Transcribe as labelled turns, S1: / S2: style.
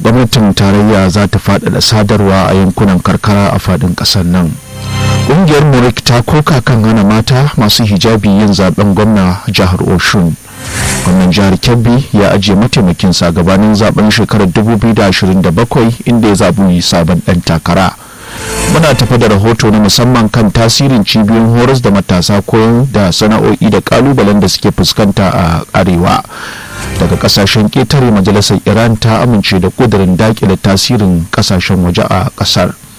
S1: gwamnatin tarayya za ta faɗaɗa sadarwa a yankunan karkara a faɗin ƙasar nan ƙungiyar murik ta koka kan hana mata masu hijabi yin zaben gwamna jihar oshun gwamnan jihar kebbi ya ajiye mataimakinsa gabanin zaben shekarar 2027 inda ya zaɓi sabon ɗan takara muna tafi da rahoto na musamman kan tasirin cibiyoyin horas da matasa koyon da sana'o'i da kalubalen da suke fuskanta a arewa daga kasashen ƙetare majalisar iran ta amince da kudirin dakile tasirin kasashen waje a ƙasar